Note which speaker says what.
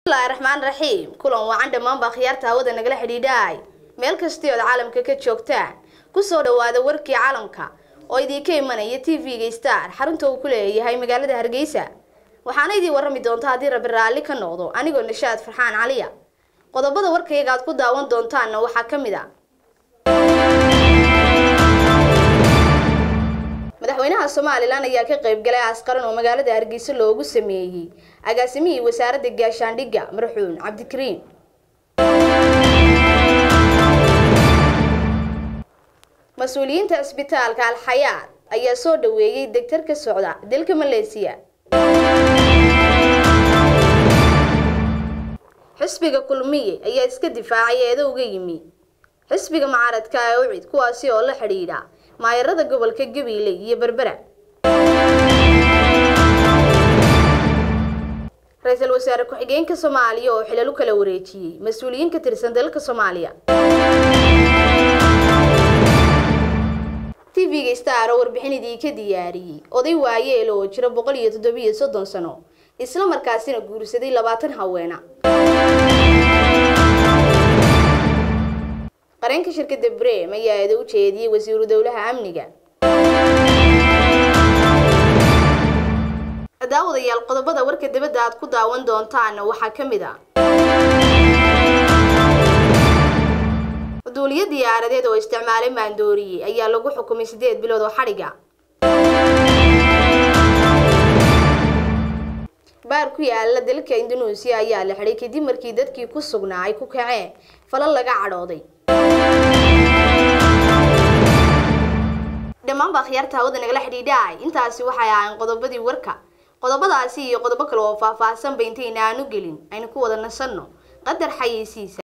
Speaker 1: bismillahi raxmaan raxiim kulan wacan dhammaanbaa khiyaarta hawada nagala xidhiidhaay meel kastii ood caalamka ka joogtaan kusoo dhawaada warkii caalamka oo idinka imanaya t v-ga star xarunta uu ku leeyahay magaalada hargeysa waxaana idii warrami doonta haddii rabbi raalli ka noqdo anigoo nashaad farxaan caliya qodobada warkayga aad ku daawan doontaanna waxaa ka mid a madaxweynaha somalilan ayaa ka qayb galay askaran oo magaalada hargeysa loogu sameeyey agaasimihii wasaaradda gaashaandhigga marxuun cabdikariim mas-uuliyiinta cisbitaalka alxayaad ayaa soo dhaweeyey degtar ka socda dalka maleesiya xisbiga kulmiye ayaa iska difaacay eedo uga yimi xisbiga mucaaradka ee ucid kuwaasi oo la xidhiidha maayarada gobolka gabiile iyo berbera ra-iisul wasaare ku-xigeenka soomaaliya oo xilal u kala wareejiyey mas-uuliyiin ka tirsan dalka soomaaliya t v-ga star oo warbixin idiinka diyaariyey oday waayeel oo jira boqol iyo toddobiyo soddon sano isla markaasina guursaday labaatan haweena qareenka shirkadda brem ayaa eeda u jeediyey wasiiru dowlaha amniga daawadayaal qodobada warka dibadda aad ku daawan doontaana waxaa ka mid a duuliyo diyaaradeed oo isticmaalay maandooriye ayaa lagu xukumay siddeed bilood oo xadhiga baar ku yaala dalka indonesia ayaa la xidhay kadib markii dadkii ku sugnaa ay ku kaceen falal laga cadhooday dhammaanbaa khiyaarta hawada nagala xidhiidhaay intaasi waxay ahayn qodobadii warka qodobadaasi iyo qodobo kale oo faah-faahsanba intayna aanu gelin aynu ku wada nasanno qadar xayeysiisa